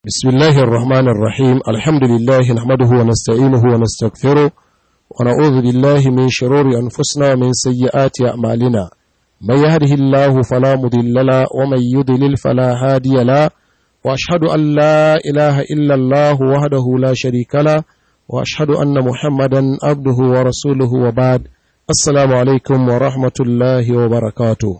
بسم الله الرحمن الرحيم الحمد لله نحمده ونستعينه ونستغفره ونعوذ بالله من شرور أنفسنا ومن سيئات أعمالنا من يهده الله فلا مضل له ومن يضلل فلا هادي له وأشهد أن لا إله إلا الله وحده لا شريك له وأشهد أن محمدا عبده ورسوله وبعد السلام عليكم ورحمة الله وبركاته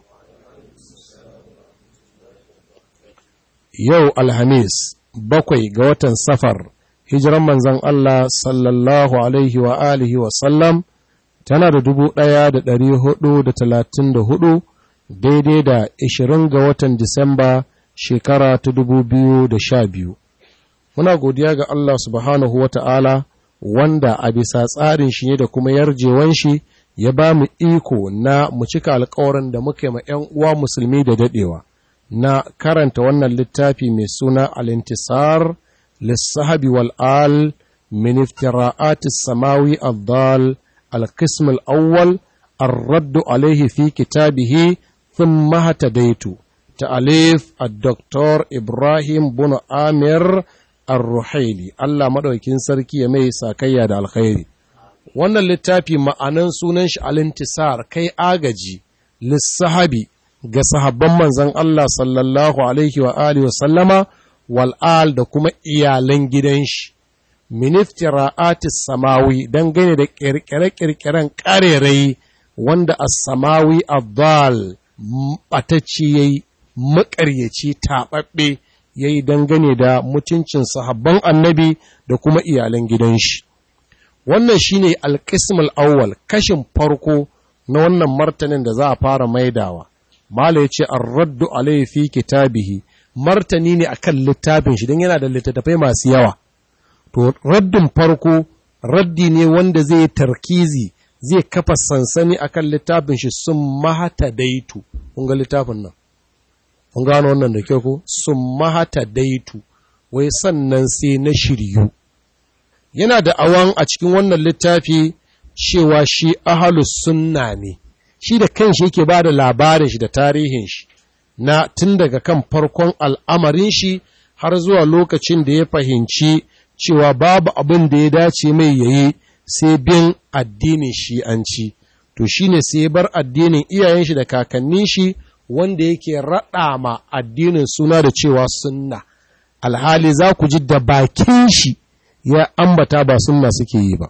yau alhamis bakwai ga watan safar hijiran manzan Allah sallallahu alaihi wa alihi wa sallam tana da dubu ɗaya da ɗari hudu da talatin da hudu daidai da ishirin ga watan disamba shekara ta dubu biyu da sha biyu muna godiya ga Allah subhanahu wa ta'ala wanda a bisa tsarin shi ne da kuma yarjewan shi ya ba mu iko na mu cika alkawarin da muka yi ma ‘yan uwa musulmi da daɗewa. na karanta wannan littafi mai suna al-intisar lissahabi wal'al min iftira'atis samawi al-dal al-qism al-awwal الرد عليه في كتابه ثم اهتديت تأليف الدكتور إبراهيم بن آمر الرحيلي الله مدوكين سركي يمي ساكيا دا الخير wannan littafi ma'anan sunan shi al-intisar kai agaji lissahabi ga sahabban manzan Allah sallallahu Alaihi wa Alihi wa sallama wal'al da kuma iyalan gidan shi, miniftira'atis samawi don gane da ƙirƙire-ƙirƙiren ƙarerai wanda a samawi abdal ɓatacci ya yi maƙaryaci taɓaɓɓe ya yi dangane da mutuncin sahabban annabi da kuma iyalan gidan shi. Wannan shi ne alƙismul awwal kashin farko na wannan martanin da za a fara maidawa. Mala ya ce, An raddu alaihi fi kitabihi, martani ne akan littafin shi don yana da littattafai masu yawa. To, raddin farko, raddi ne wanda zai tarkizi, zai kafa sansani akan littafin shi sun mahata daitu. Kun ga littafin nan? Kun gano wannan da kyau ko? Sun mahata daitu, wai sannan sai na shiryu. Yana da awan a cikin wannan littafi cewa shi ahalus sunna ne. shi da kanshi yake ba da labarin shi da tarihin shi na tun daga kan farkon al'amarin shi har zuwa lokacin da ya fahimci cewa babu abin da ya dace mai yayi sai bin addinin shi'anci to shine sai bar addinin iyayen shi da kakannin shi wanda yake raɗa ma addinin suna da cewa sunna alhali za ku ji da bakin shi ya ambata ba sunna suke yi ba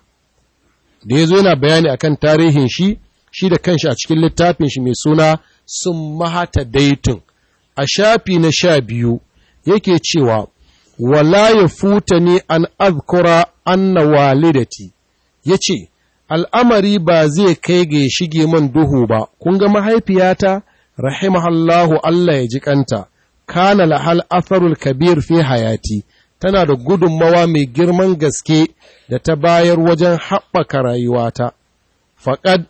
da ya zo yana bayani akan tarihin shi shi da kanshi a cikin littafin shi mai suna sun mahata daitun a shafi na sha biyu yake cewa wala ya futa ne an azkura anna walidati ya ce al'amari ba zai kai ga shige man duhu ba kun ga mahaifiyata rahimahallahu Allah ya ji kanta kana lahal atharul kabir fi hayati tana da gudunmawa mai girman gaske da ta bayar wajen haɓaka rayuwata faƙad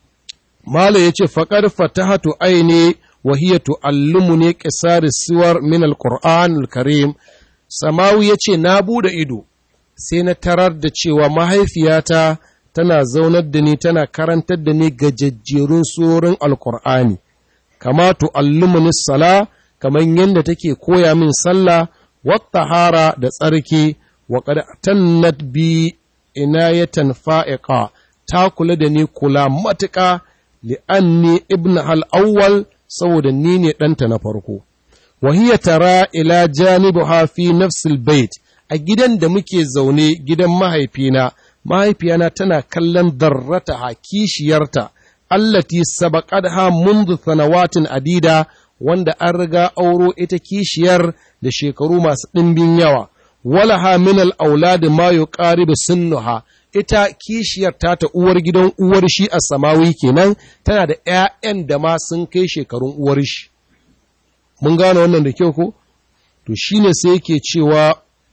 Mala ya ce, Faƙar fatahatu aini wa hiya tu'allumu ne ƙisar siwar min al karim Samawu ya ce, Na buɗe ido, sai na tarar da cewa mahaifiyata tana zaunar da ni tana karantar da ni gajejjerun surorin Alƙur'ani, kama tu'allumu ni sala, kamar yadda take koya min sallah, wata hara da tsarki, wa tannat bi inayatan fa'iƙa, ta kula da ni kula matuƙa. li'anni ibn al'awwal saboda ni ne ɗanta na farko. Wahiyya tara ila janibuha fi nafsil bait a gidan da muke zaune gidan mahaifina, mahaifiyana tana kallon darrata ha kishiyarta, allati sabaqadha mundu sanawatin adida wanda an riga auro ita kishiyar da shekaru masu ɗimbin yawa. Walaha min al'auladi ma yuqaribu sunnuha ita kishiyar ta ta uwar gidan uwar shi a samawi kenan tana da ‘ya'yan da ma sun kai shekarun uwar shi. Mun gane wannan da kyau ko? To shi ne sai yake cewa,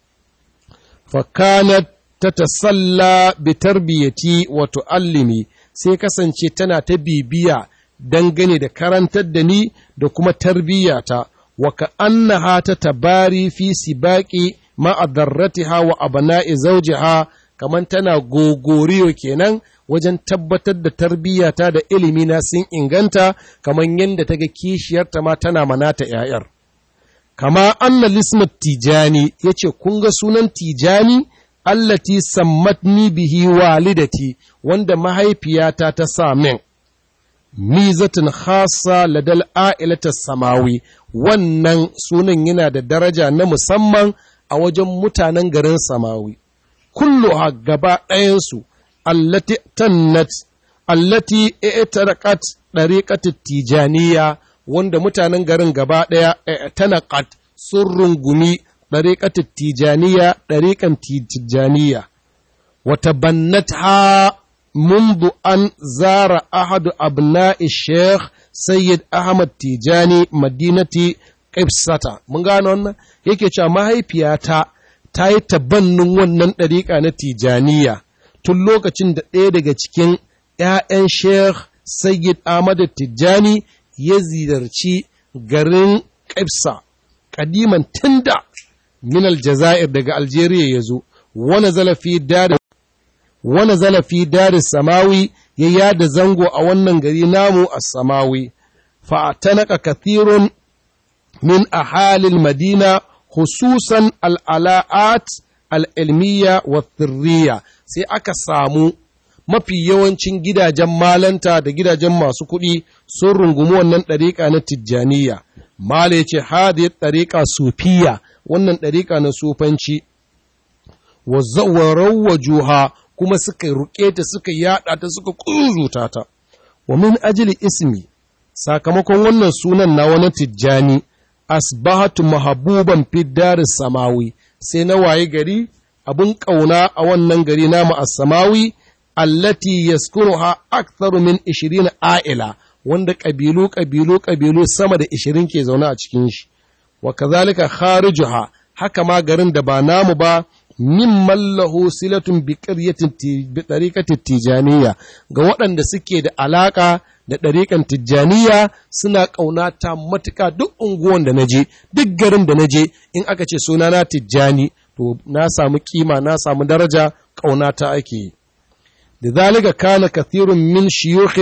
fakanat ta tasalla bi tarbiyyati wato allimi sai kasance tana ta bibiya dangane da karantar da ni da kuma tarbiyyata, wa ka annaha ta tabari fi sibaki ma'adarratiha wa abana'i zaujiha kamar tana gogoriyo kenan wajen tabbatar da tarbiyyata da ilimi na sun inganta kamar yadda ta ga kishiyarta ma tana manata ‘ya'yar. kama anna lismat tijani yace kun ga sunan tijani allati sammatni bihi walidati wanda mahaifiyata ta sa min mizatin khassa ladal a'ilata samawi wannan sunan yana da daraja na musamman a wajen mutanen garin samawi kullu gaba ɗayansu allati tannat allati i'taraqat dariqat tijaniya wanda mutanen garin gaba ɗaya tanaqat sun rungumi dariqat tijaniya dariqan tijaniya wata bannatha منذ أن زار أحد أبناء الشيخ سيد أحمد تيجاني مدينة قبسة من قالوا yake cewa mahaifiyata ta yi tabannin wannan ɗariƙa na tijaniya tun lokacin da ɗaya daga cikin ‘ya'yan Sheikh Sayyid Ahmad Tijjani ya ziyarci garin Ƙibsa, ƙadiman tunda min Aljazair daga Algeria ya zo, wani zalafi dare wani zalafi dare samawi ya yada zango a wannan gari namu a samawi, fa'atanaka kathirun min ahalil madina hususan al'ala'at al'ilmiya wa thirriya sai aka samu mafi yawancin gidajen malanta da gidajen masu kuɗi sun rungumi wannan ɗariƙa na tijjaniya. Mala ya ce, hadiyar ɗariƙa sufiya, wannan ɗariƙa na sufanci, wa zawarar juha kuma suka ruƙe ta suka yaɗa ta suka ƙuzuta ta. Wa min ajili ismi, sakamakon wannan sunan na wani tijjani, asbahatu mahabuban fiddar samawi, sai na waye gari abin ƙauna a wannan gari namu a samawi, allati yaskunuha aktharu min 20 a'ila wanda ƙabilu ƙabilu ƙabilu sama da 20 ke zaune a cikin shi wa kazalika kharijuha haka ma garin da ba namu ba min mallahu silatun bi qaryatin bi tariqati tijaniya ga waɗanda suke da alaka da ɗariƙan tijjaniya suna ƙaunata matuƙa duk unguwan da naje duk garin da naje in aka ce sunana tijjani to na samu kima na samu daraja ƙaunata ake yi لذلك كان كثير من شيوخ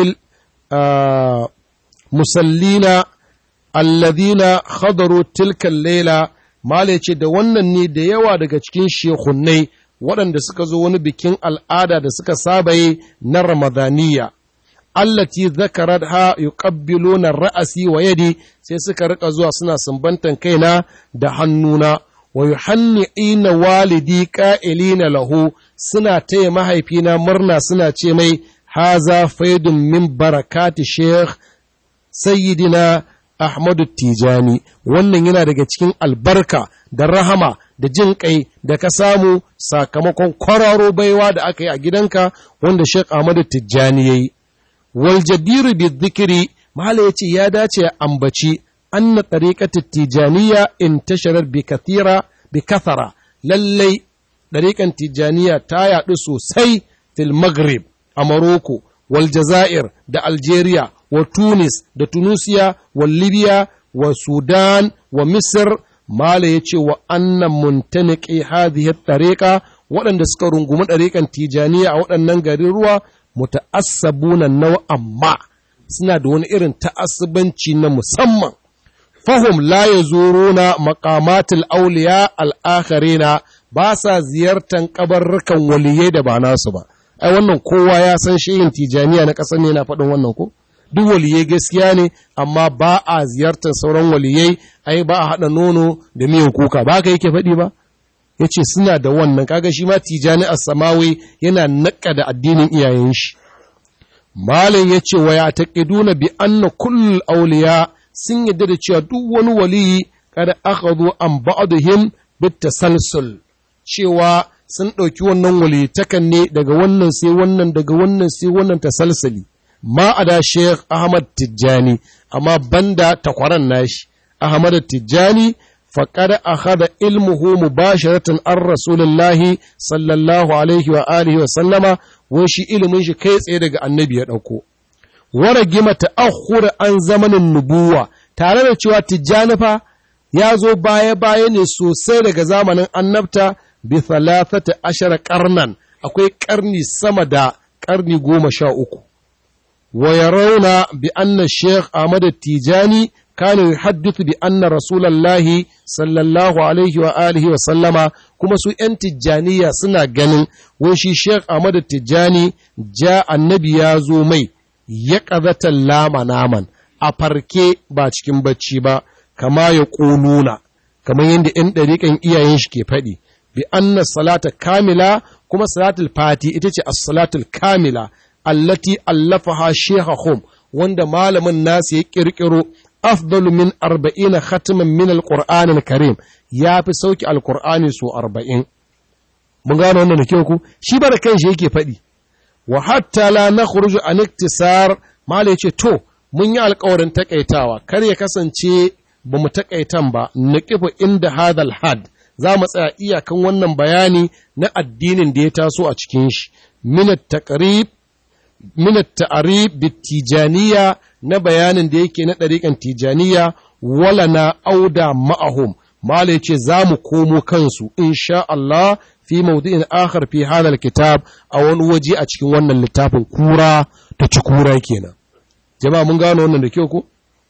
المسلين الذين خضروا تلك الليلة ما ce da wannan ne da yawa daga cikin shekunnai waɗanda suka zo wani bikin al'ada da suka saba yi na ramadaniya allati zakarat ha yuqabbiluna ra'asi wa yadi sai suka rika zuwa suna sumbantan kaina da hannuna wa yuhanni'ina walidi qa'ilina lahu suna taya mahaifina murna suna ce mai haza faidun min barakati sheikh sayyidina ahmadu tijani wannan yana daga cikin albarka da rahama da jin kai da ka samu sakamakon kwararo baiwa da aka yi a gidanka wanda sheikh ahmadu tijani ya yi wal jadiru bi dhikri mahala yace ya dace ya ambaci anna tariqatu tijaniya intasharar bi kathira bi kathara lallai ɗariƙan tijaniya ta yaɗu sosai fil maghrib a Morocco, wal Jazair da Algeria, wa Tunis da Tunisia, wa Libya, wa Sudan, wa Misir, Mala ya ce wa annan muntaniki hadhihi ɗariƙa waɗanda suka rungumi ɗariƙan tijaniya a waɗannan garin ruwa muta'assabuna nawa amma suna da wani irin ta'assubanci na musamman. Fahum la ya na maƙamatul auliya al'akharina ba sa ziyartar kabarrukan waliyai da ba nasu ba ai wannan kowa ya san shehin tijaniya na ƙasar ne na faɗin wannan ko duk waliyai gaskiya ne amma ba a ziyartar sauran waliyai ai ba a haɗa nono da miyan kuka ba ka yake faɗi ba ya ce suna da wannan kaga shi ma tijani a samawi yana naƙa da addinin iyayen shi malam ya ce wa ya taƙiduna bi anna kullul auliya sun yadda da cewa duk wani waliyi kada aka zo an ba'aduhim bit tasalsul cewa sun ɗauki wannan walitakan ne daga wannan sai wannan daga wannan sai wannan tasalsali ma a da Sheikh Ahmad Tijjani amma banda takwaran nashi Ahmad Tijjani faqad akhadha ilmuhu mubasharatan an Rasulullahi sallallahu alaihi wa alihi wa sallama wai shi ilimin shi kai tsaye daga annabi ya ɗauko waragima ta'akhkhur an zamanin nubuwa tare da cewa Tijjani fa ya zo baya-baya ne sosai daga zamanin annabta bi thalathata ashara karnan akwai karni sama da karni goma sha uku wa yarawna bi anna sheikh ahmad tijani kana yuhaddithu bi anna rasulallahi sallallahu alaihi wa alihi wa sallama kuma su ‘yan tijjaniya suna ganin wai shi Sheikh Ahmad Tijjani ja annabi ya zo mai ya ƙazatan lama naman a farke ba cikin bacci ba kama ya ƙununa kamar yadda ‘yan ɗariƙan iyayen shi ke faɗi bi anna salata kamila kuma salatul fati ita ce as-salatul kamila allati allafaha shehahum wanda malamin nasu ya ƙirƙiro afdalu min arba'ina khatiman min alqur'an alkarim ya fi sauki alqur'ani so arba'in mun gano wannan da kyau ku shi ba da kanshi yake faɗi wa hatta la nakhruju an iktisar mala yace to mun yi alƙawarin takaitawa kar ya kasance ba mu takaitan ba naqifu inda hadal had za mu tsaya iyakan wannan bayani na addinin da ya taso a cikin shi min at-taqrib min at-ta'rib bit-tijaniyya na bayanin da yake na ɗariƙan tijaniya wala na auda ma'ahum mala ce za mu komo kansu insha Allah fi maudu'in akhar fi hadal kitab a wani waje a cikin wannan littafin kura ta ci kura kenan jama'a mun gano wannan da kyau ko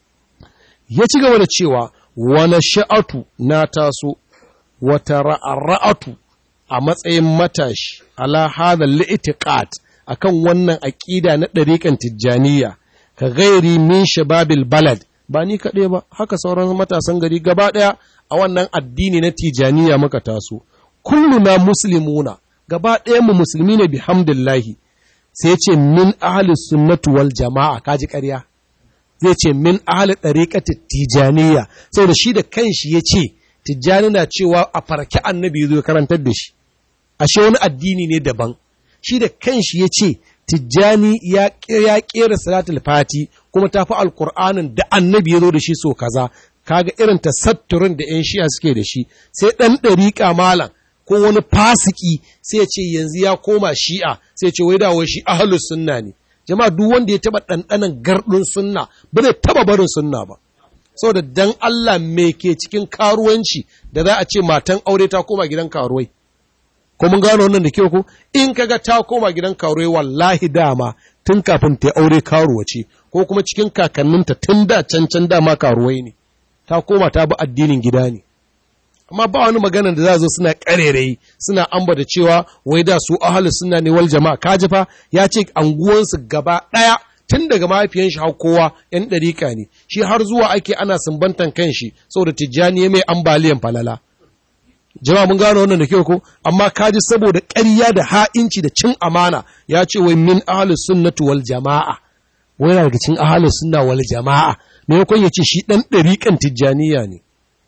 ya ci gaba da cewa wani sha'atu na taso wata ra'ara'atu a matsayin matashi ala hadal li'tiqat akan wannan aqida na ɗariƙan tijjaniya ka gairi min shababil balad ba ni kaɗai ba haka sauran matasan gari gaba ɗaya a wannan addini na tijaniya muka taso kulluna muslimuna gaba ɗaya mu musulmi ne bihamdillahi sai ce min ahli sunnatu wal jama'a kaji ƙarya zai ce min ahli ɗariƙati tijaniya saboda shi da kanshi ya ce tijjani na cewa a farki annabi zo karantar da shi ashe wani addini ne daban shi da kanshi ya ce tijjani ya kera salatul fati kuma ta fi alkur'anin da annabi ya zo da shi so kaza kaga irin tasatturin da 'yan shi'a suke da shi sai ɗan ɗariƙa malam ko wani fasiki sai ya ce yanzu ya koma shi'a sai ce wai dawo shi ahlus sunna ne jama'a duk wanda ya taba ɗanɗanan gardin sunna ba zai taba barin sunna ba saboda dan Allah me ke cikin karuwanci da za a ce matan aure ta koma gidan karuwai ko mun gano wannan da kyau ko in kaga ta koma gidan karuwai wallahi dama tun kafin ta aure karuwa ce ko kuma cikin kakanninta tun da can can dama karuwai ne ta koma ta bi addinin gida ne amma ba wani magana da za zo suna karerai suna amba da cewa wai da su ahalu suna ne wal jama'a kaji fa ya ce anguwansu gaba ɗaya tun daga mahaifiyan shi har kowa yan ɗarika ne shi har zuwa ake ana sumbantan kan shi saboda tijjani ya mai ambaliyan falala jama'a mun gano wannan da kyau ko amma kaji saboda ƙarya da ha'inci da cin amana ya ce wai min ahlus sunnati wal jama'a wai daga cikin ahlus sunna wal jama'a me yakon ya ce shi dan ɗariƙan tijjaniya ne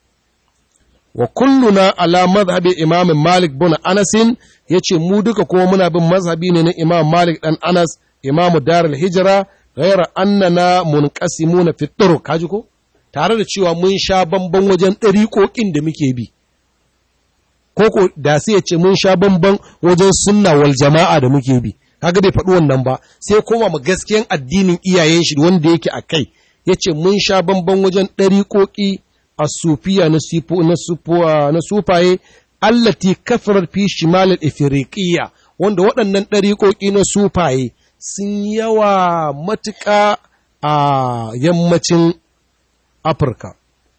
wa kulluna ala madhhabi imam malik bin anas yace mu duka kuma muna bin mazhabi ne na imam malik dan anas imam darul hijra ghayra annana munqasimuna fi turuq kaji ko tare da cewa mun sha bamban wajen ɗariƙoƙin da muke bi koko da sai ya ce mun sha bamban wajen sunna wal jama'a da muke bi kaga bai faɗi wannan ba sai koma mu gaskiyan addinin iyayen shi wanda yake a kai yace mun sha bamban wajen ɗariƙoƙi asufiya na sifu na sufuwa na sufaye allati kafarar fi shimal al wanda waɗannan ɗariƙoƙi na sufaye sun yawa matuƙa a yammacin Afirka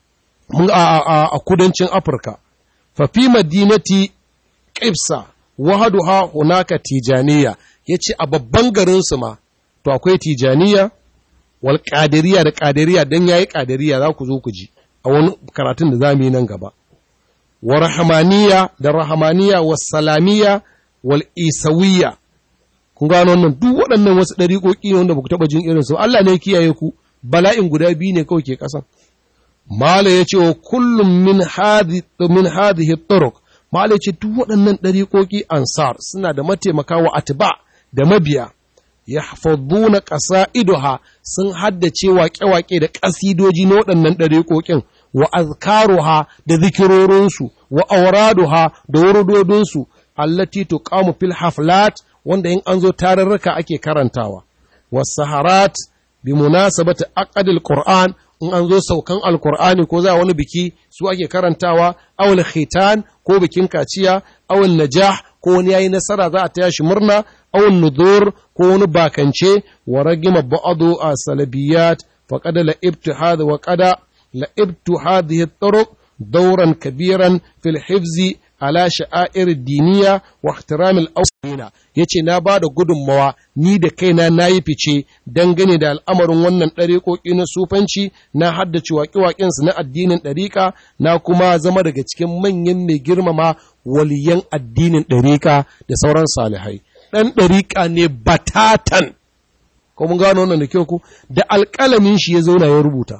a kudancin Afirka fafi madinati ƙibsa wahaduha hunaka tijaniya ya ce a babban garinsu ma to akwai tijaniya wal ƙadiriya da ƙadiriya don ya yi ƙadiriya za ku zo ku ji a wani karatun da za mu yi nan gaba wa rahamaniya da rahamaniya wa salamiya wal isawiya kun gano wannan duk waɗannan wasu ɗariƙoƙi ne wanda ba ku taɓa jin irinsu Allah ne kiyaye ku bala'in guda biyu ne kawai ke ƙasa Mala ya ce wa kullum min hadhihi turuq Mala ya ce duk waɗannan ɗariƙoƙi ansar suna da mataimaka wa atba da mabiya ya hafaduna ƙasa'iduha sun haddace waƙe-waƙe da ƙasidoji na waɗannan ɗariƙoƙin wa azkaruha da zikirorinsu wa auraduha da wurudodinsu allati tuqamu fil haflat wanda in an zo tarurruka ake karantawa was saharat bi munasabati aqdil qur'an in an zo saukan alkur'ani ko za wani biki su ake karantawa awul khitan ko bikin kaciya awul najah ko wani yayi nasara za a taya shi murna awul nudur ko wani bakance wa ragima ba'adu a salabiyat fa qad la ibtihad wa qada la'ibtu hadhihi at-turuq dawran kabiran fil hifzi ala sha'air diniya wa ihtiram al-awwalina yace na ba da gudunmawa ni da kaina nayi fice dangane da al'amarin wannan ɗariƙoƙi na sufanci na haddace waƙe su na addinin ɗariƙa na kuma zama daga cikin manyan mai girmama waliyan addinin ɗariƙa da sauran salihai ɗan ɗariƙa ne batatan ko mun gano wannan da kyau ku da alƙalamin shi ya zauna ya rubuta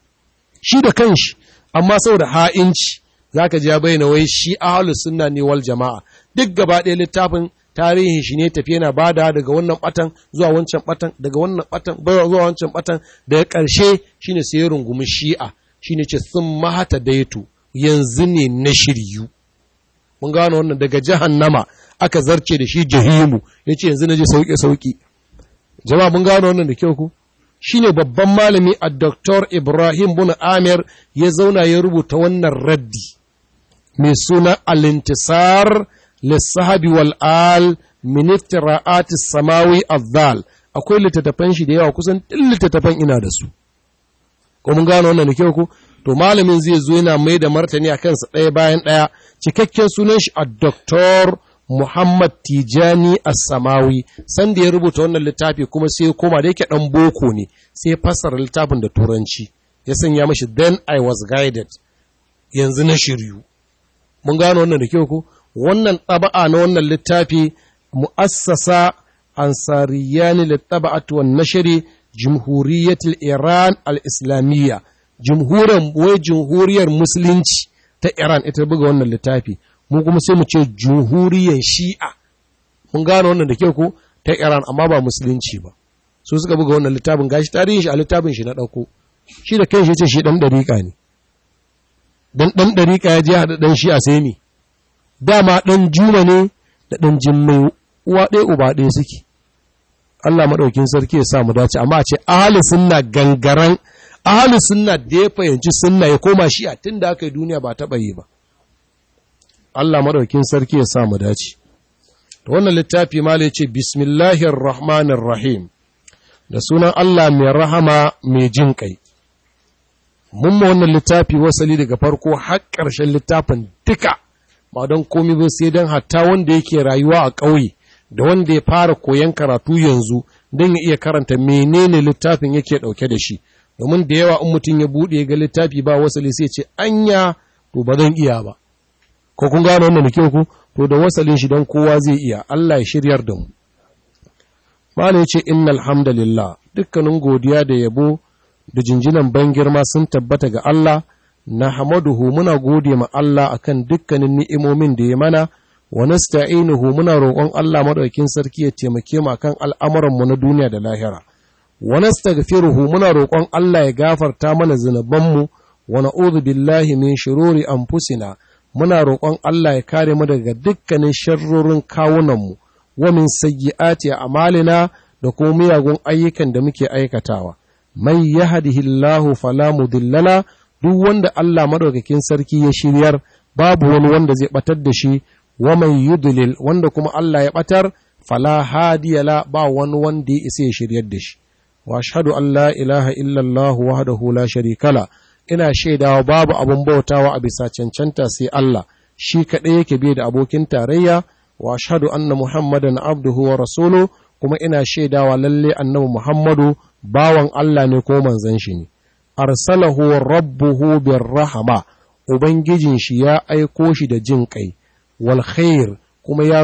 shi da kanshi amma saboda ha'inci zaka ji ya bayyana wai shi ahlus sunna ne wal jama'a duk gaba ɗaya littafin tarihin shi ne tafi yana bada daga wannan batan zuwa wancan batan daga wannan batan zuwa wancan batan daga ƙarshe shine sai ya rungumi shi'a shine ce sun mahata daitu yanzu ne na shiryu mun gano wannan daga jahannama aka zarce da shi jahimu yace yanzu na je sauki sauki jama'a mun gano wannan da kyau ku shine babban malami a Dr. Ibrahim bin Amir ya zauna ya rubuta wannan raddi mai suna Al-Intisar lissahabi wal al min iftira'at samawi azzal akwai littattafan shi da yawa kusan duk littattafan ina da su ko mun gano wannan da kyau ko to malamin zai zo yana mai da martani akan sa ɗaya bayan ɗaya cikakken sunan shi a Dr. Muhammad Tijani As-Samawi sanda ya rubuta wannan littafi kuma sai koma da yake dan boko ne sai fassara littafin da turanci ya sanya mashi then I was guided yanzu na shiryu mun gano wannan da kyau ko wannan taba'a na wannan littafi mu'assasa ansariyani littaba'at wan nashri jumhuriyatul Iran al-Islamiyya jumhuriyar wai jumhuriyar musulunci ta Iran ita buga wannan littafi mu kuma sai mu ce jumhuriyar shi'a mun gano wannan da kyau ko ta iran amma ba musulunci ba su suka buga wannan littafin gashi tarihin shi a littafin shi na ɗauko shi da kai shi ce shi ɗan ɗariƙa ne dan ɗan ɗariƙa ya je haɗa ɗan shi'a sai ne dama ɗan juma ne da ɗan jimmai uwa ɗaya uba ɗaya suke Allah maɗaukin sarki ya sa mu dace amma a ce ahli sunna gangaran ahli sunna da ya fahimci sunna ya koma shi'a tun da aka yi duniya ba taɓa yi ba Allah maɗaukin sarki ya sa mu dace. Da wannan littafi ma ce Bismillahir Rahmanir Rahim da sunan Allah mai rahama mai jin kai. Mun ma wannan littafi wasali daga farko har ƙarshen littafin duka ba don komi ba sai don hatta wanda yake rayuwa a ƙauye da wanda ya fara koyon karatu yanzu don ya iya karanta menene littafin yake ɗauke da shi. Domin da yawa in mutum ya buɗe ga littafi ba wasali sai ce anya to ba zan iya ba. ko kun gano wannan da kyau ku to da wasalin shi don kowa zai iya Allah ya shiryar da mu Malam yace innal hamdalillah dukkanin godiya da yabo da jinjinan ban girma sun tabbata ga Allah na hamaduhu muna gode ma Allah akan dukkanin ni'imomin da ya mana wa nasta'inuhu muna roƙon Allah madaukakin sarki ya taimake mu akan al'amuran mu na duniya da lahira wa nastaghfiruhu muna roƙon Allah ya gafarta mana zunubanmu wa na'udhu billahi min shururi anfusina muna roƙon Allah ya kare mu daga dukkanin sharrorin kawunanmu wa min sayyi'ati a'malina da kuma miyagun ayyukan da muke aikatawa man yahdihillahu fala mudillala duk wanda Allah madaukakin sarki ya shiryar babu wani wanda zai batar da shi wa man yudlil wanda kuma Allah ya batar fala hadiyala ba wani wanda ya isa ya shiryar da shi wa ashhadu an la ilaha illa Allah wahdahu la sharika la ina shaidawa babu abin bautawa a bisa cancanta sai Allah shi kaɗai yake bai da abokin tarayya wa ashhadu anna muhammadan abduhu wa rasulu kuma ina shaidawa lalle annabi muhammadu bawan Allah ne ko manzon shi ne arsalahu rabbuhu bir rahama ubangijin shi ya aiko shi da jin kai wal khair kuma ya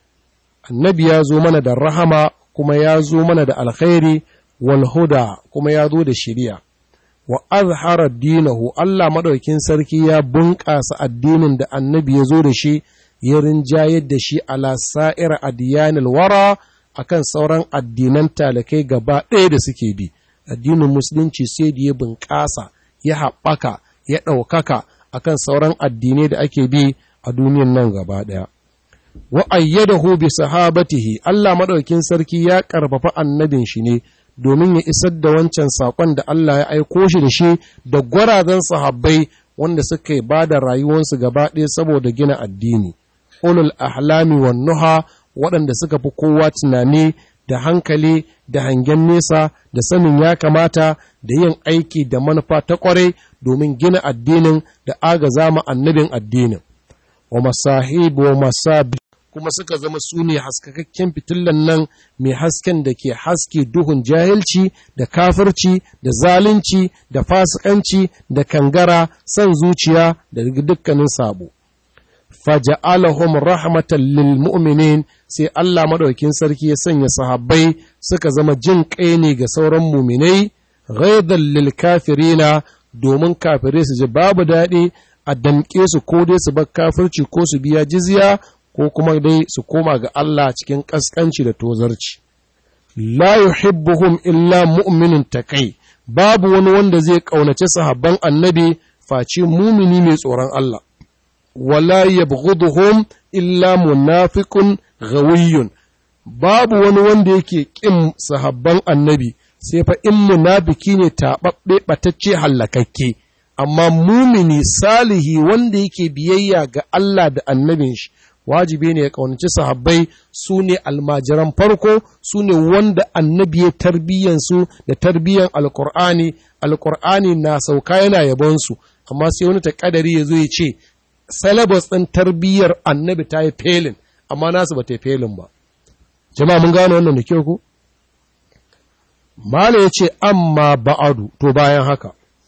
annabi ya zo mana da rahama kuma ya zo mana da alkhairi wal huda kuma ya zo da shari'a wa azhara dinahu Allah madaukin sarki ya bunƙasa addinin da annabi ya zo da shi ya rinjayar da shi ala sa'ir adiyanil wara akan sauran addinan talakai gaba ɗaya da suke bi addinin musulunci sai da ya bunƙasa ya haɓaka ya ɗaukaka akan sauran addinai da ake bi a duniyan nan gaba ɗaya wa ayyadahu bi sahabatihi Allah madaukin sarki ya ƙarfafa annabin shi ne domin ya isar da wancan saƙon da Allah ya aiko shi da shi da gwarazan sahabbai wanda suka ba da rayuwarsu gaba ɗaya saboda gina addini. Ulul ahlami wan nuha waɗanda suka fi kowa tunani da hankali da hangen nesa da sanin ya kamata da yin aiki da manufa ta ƙwarai domin gina addinin da agaza ma annabin addinin wa masahib wa masabi kuma suka zama su ne haskakakken fitillan nan mai hasken da ke haske duhun jahilci da kafirci da zalunci da fasikanci da kangara son zuciya da dukkanin sabo faja'alahum rahmatan lil mu'minin sai Allah madaukin sarki ya sanya sahabbai suka zama jin kai ne ga sauran muminai ghaidan lil kafirina domin kafirai su ji babu daɗi a damƙe su ko dai su bar kafirci ko su biya jizya ko kuma dai su koma ga Allah cikin ƙasƙanci da tozarci la yuhibbuhum illa mu'minun takai babu wani wanda zai ƙaunaci sahabban annabi face mumini mai tsoron Allah wala yabghuduhum illa munafiqun ghawiyyun babu wani wanda yake ƙin sahabban annabi sai fa in munafiki ne taɓaɓɓe ɓatacce hallakakke amma mumini salihi wanda yake biyayya ga Allah da annabin shi wajibi ne ya ƙaunaci sahabbai su ne almajiran farko su ne wanda annabi ya tarbiyyansu da tarbiyyan alkur'ani alkur'ani na sauka yana yabonsu amma sai wani takadari ya zo ya ce syllabus ɗin tarbiyyar annabi ta yi felin amma nasu ba ta yi felin ba jama'a mun gano wannan da kyau ku Mala ya ce, Amma ba'adu, to bayan haka,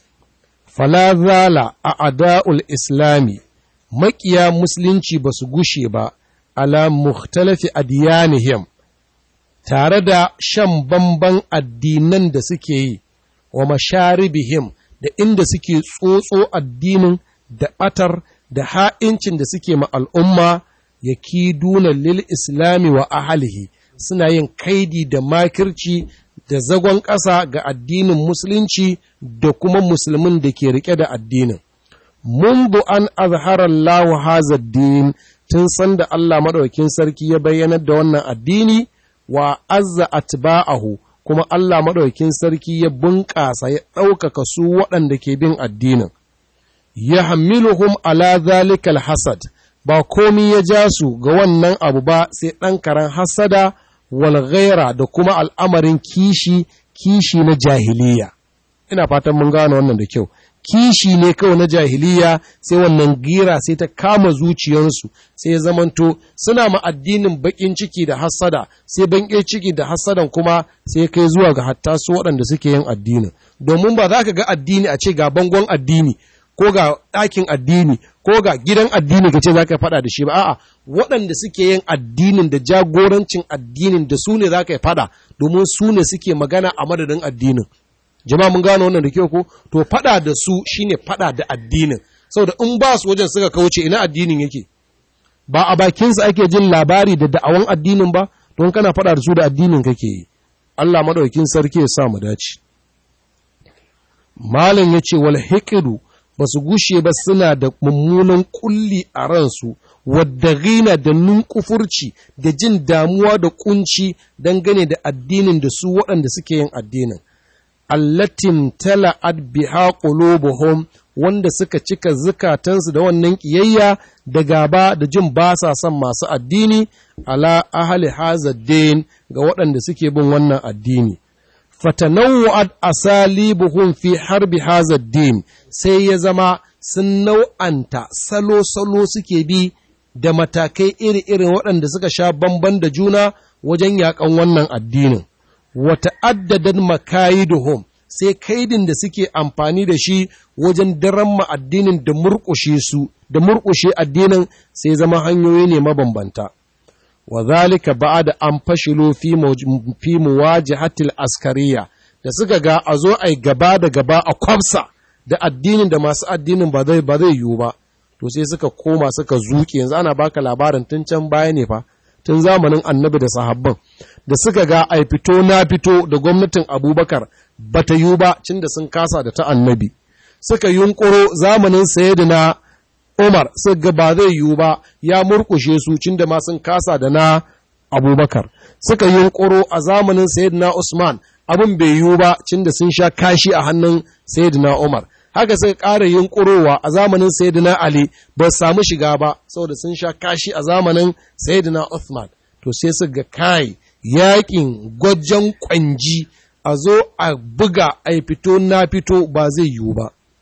falazala a ada'ul islami, maƙiya musulunci ba su gushe ba, ala muhtalafi adiyanihim, tare da shan bamban addinan da suke yi, wa masharibihim da inda suke tsotso addinin da ɓatar da ha'incin da suke ma al'umma, ya kiduna lil islami wa ahalihi, suna yin kaidi da makirci da zagon ƙasa ga addinin musulunci da kuma musulmin da ke rike da addinin. Mundu an azharar lahu hazar din tun san da Allah maɗaukin sarki ya bayyanar da wannan addini wa azza atba'ahu kuma Allah maɗaukin sarki ya bunƙasa ya ɗaukaka su waɗanda ke bin addinin. Ya hamiluhum ala zalikal hasad ba komi ya ja su ga wannan abu ba sai ɗan karen hasada walghaira da kuma al'amarin kishi kishi na jahiliya ina fatan mun gane wannan da kyau kishi ne kawai na jahiliya sai wannan gira sai ta kama zuciyarsu sai ya zamanto suna ma addinin bakin ciki da hassada sai banke ciki da hassadan kuma sai kai zuwa ga hatta su waɗanda suke yin addinin domin ba za ka ga addini a ce ga bangon addini ko ga ɗakin addini ko ga gidan addini ka ce za ka faɗa da shi ba a'a waɗanda suke yin addinin da jagorancin addinin da su ne za ka yi faɗa domin su ne suke magana a madadin addinin jama'a mun gano wannan da kyau ko to faɗa da su shine faɗa da addinin saboda in ba su wajen suka kauce ina addinin yake ba a bakinsa ake jin labari da da'awan addinin ba don kana faɗa da su da addinin kake yi Allah madaukin sarki ya sa mu dace malam yace wal hiqdu ba su gushe ba suna da mummunan kulli a ransu wadda gina da nunkufurci da jin damuwa da kunci dangane da addinin da su waɗanda suke yin addinin allatin tala'ad biha qulubuhum wanda suka cika zukatansu da wannan kiyayya da gaba da jin ba sa son masu addini ala ahli hazaddin ga waɗanda suke bin wannan addini fatanawwa'at asalibuhum fi harbi hazaddin sai ya zama sun nau'anta salo-salo suke bi da matakai iri-irin waɗanda suka sha bamban da juna wajen yaƙan wannan addinin. Wata addadan makayiduhum sai kaidin da suke amfani da shi wajen daren addinin da murƙushe su, da murƙushe addinin sai zama hanyoyi ne mabambanta. Wa zalika da an fashilo fi muwajihatil askariya da suka ga a zo a gaba da gaba a kwafsa. da addinin da masu addinin ba zai ba zai yiwu ba to sai suka koma suka zuke yanzu ana baka labarin tun can baya ne fa tun zamanin annabi da sahabban da suka ga ai fito na fito da gwamnatin abubakar ba ta yiwu ba cin da sun kasa da ta annabi suka yunkuro zamanin sayyidina umar suka ga ba zai yiwu ba ya murkushe su cin da ma sun kasa da na abubakar suka yunkuro a zamanin sayyidina usman abin bai yiwu ba cin da sun sha kashi a hannun sayyidina umar haka suka ƙara yunƙurowa a zamanin Sayyidina Ali ba samu shiga ba saboda sun sha kashi a zamanin Sayyidina Uthman to sai su ga kai yakin gwajen kwanji a zo a buga a fito na fito ba zai yiwu ba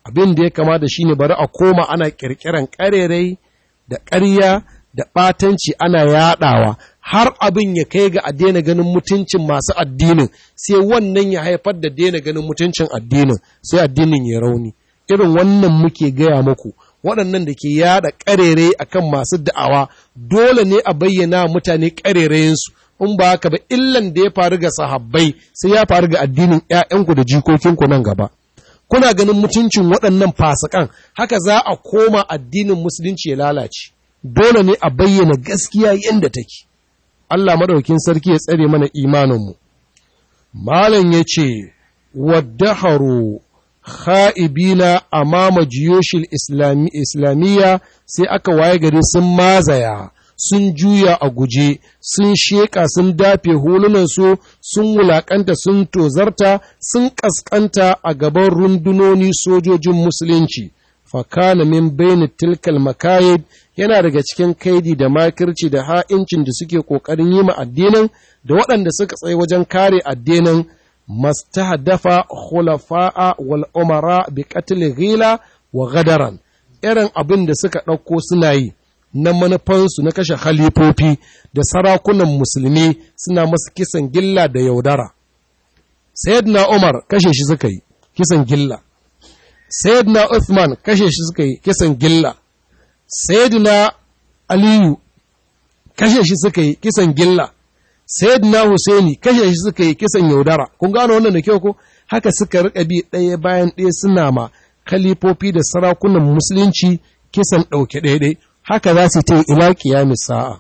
abin da ya kamata shine bari a koma ana kirkiran ƙarerai da ƙarya da ɓatanci ana yaɗawa har abin ya kai ga a daina ganin mutuncin masu addinin sai wannan ya haifar da daina ganin mutuncin addinin sai addinin ya rauni irin wannan muke gaya muku waɗannan da ke yada ƙarere akan masu da'awa dole ne a bayyana mutane ƙarerayinsu in ba haka ba illan da ya faru ga sahabbai sai ya faru ga addinin ‘ya'yanku da jikokinku nan gaba kuna ganin mutuncin waɗannan fasikan haka za a koma addinin musulunci ya lalace dole ne a bayyana gaskiya yadda take Allah madaukin sarki ya tsare mana imaninmu malam ya ce waddaharu kha'ibina amama jiyoshil islamiyya sai aka waye gari sun mazaya sun juya a guje sun sheƙa sun dafe hulunansu sun wulaƙanta sun tozarta sun ƙasƙanta a gaban rundunoni sojojin musulunci fakana min baini tilkal makayid yana daga cikin kaidi da makirci da ha'incin da suke ƙoƙarin yi ma addinin da waɗanda suka tsaye wajen kare addinin mastahdafa khulafa'a wal umara bi qatl ghila wa gadaran irin abin da suka ɗauko suna yi na manufansu na kashe halifofi da sarakunan musulmi suna masu kisan gilla da yaudara sayyidina umar kashe shi suka yi kisan gilla sayyidina uthman kashe shi suka yi kisan gilla sayyidina aliyu kashe shi suka yi kisan gilla sayyidina husaini kashe shi suka yi kisan yaudara kun gano wannan da kyau ko haka suka rika bi ɗaya bayan ɗaya suna ma kalifofi da sarakunan musulunci kisan ɗauke ɗaiɗai haka za su ta ila ƙiyamis sa'a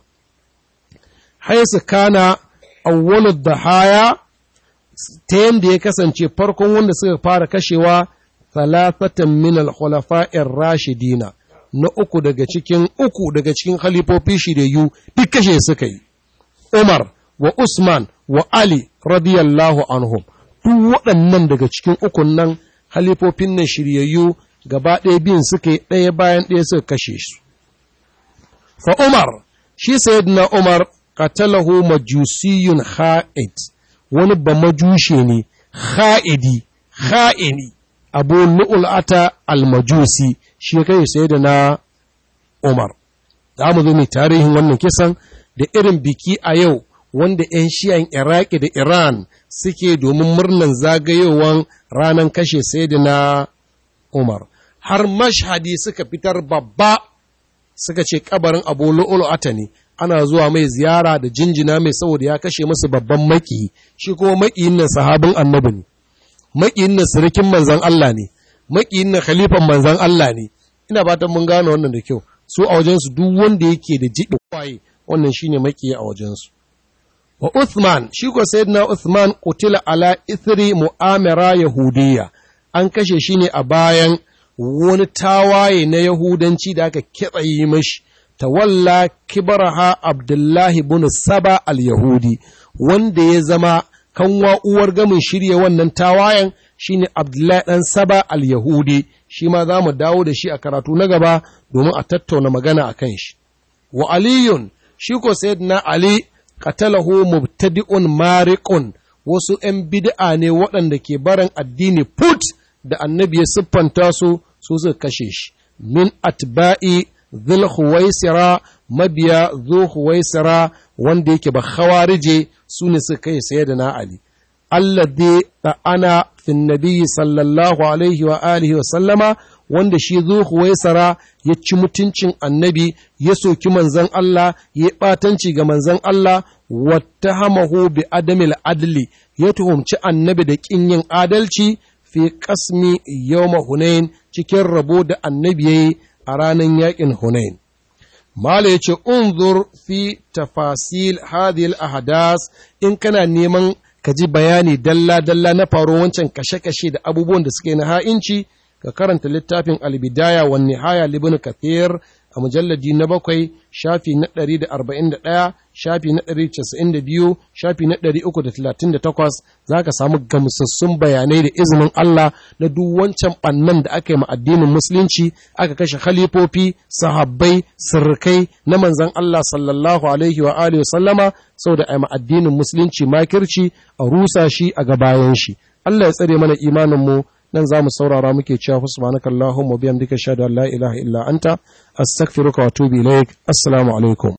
haisu kana awwalud da haya ta yadda ya kasance farkon wanda suka fara kashewa talafatan min al-khulafa'ir rashidina na uku daga cikin uku daga cikin khalifofi shiryayyu duk kashe suka yi Umar wa Usman wa Ali radiyallahu anhum duk waɗannan daga cikin ukun nan halifofin nan shiryayyu gaba ɗaya biyun suka yi ɗaya bayan ɗaya suka kashe su. Fa Umar, shi sayyidina Umar qatalahu majusiyun ha'id wani ba majushe ne ha'idi ha'ini abu nu'ul'ata al-majusi shi kai sayyidina Umar. Za mu zo mai tarihin wannan kisan da irin biki a yau wanda 'yan shiyan Iraki da Iran suke domin murnan zagayowar ranar kashe Sayyidina Umar. Har mashhadi suka fitar babba suka ce kabarin Abu Lu'lu'ata ne, ana zuwa mai ziyara da jinjina mai saboda ya kashe musu babban maki, shi kuma makiyin nan sahabin annabi ne, makiyin nan sirikin manzan Allah ne, makiyin nan khalifan manzan Allah ne. Ina fatan mun gane wannan da kyau, su a wajensu duk wanda yake da jiɓi kwaye, wannan shine makiyi a wajensu. wa Uthman shi ko sayyidina Uthman kutila ala ithri mu'amara yahudiyya an kashe shi ne a bayan wani tawaye na yahudanci da aka kitsayi mashi tawalla kibaraha Abdullahi ibn Saba al-Yahudi wanda ya zama kanwa uwar gamin shirye wannan tawayen shine Abdullahi dan Saba al-Yahudi shi ma za mu dawo da shi a karatu na gaba domin a tattauna magana akan shi wa aliyun shi ko sayyidina Ali qatalahu mubtadi'un mariqun wasu ‘yan bid'a ne waɗanda ke barin addini put da annabi ya siffanta su su suka kashe shi min atba'i dhul huwaisira mabiya dhul huwaisira wanda yake ba khawarije su ne suka kai saye da na ali alladhi ana fin nabiyyi sallallahu alaihi wa alihi wa sallama wanda shi zo huwaisara ya ci mutuncin annabi ya soki manzan Allah ya ɓatanci ga manzan Allah wata hamahu bi adamil adli ya tuhumci annabi da ƙin yin adalci fi kasmi yawma hunain cikin rabo da annabi yayi a ranar yaƙin hunain Mala ya ce, Unzur fi tafasil hadhihi ahadas in kana neman ka ji bayani dalla-dalla na faro wancan kashe-kashe da abubuwan da suke na ha'inci, ka karanta littafin albidaya wa nihaya libin kathir a mujalladi na bakwai shafi na ɗari da arba'in da ɗaya shafi na ɗari casa'in da biyu shafi na ɗari uku da talatin da takwas za ka samu gamsassun bayanai da izinin Allah na duk wancan ɓannan da aka yi ma addinin musulunci aka kashe khalifofi sahabbai sirkai na manzan Allah sallallahu alaihi wa alihi wa sallama saboda a yi ma addinin musulunci makirci a rusa shi a gabayan shi Allah ya tsare mana imanin mu nan za mu saurara muke cewa fa subhanaka allahumma bihamdika shahadu an la ilaha illa anta astaghfiruka wa atubu ilaik assalamu alaikum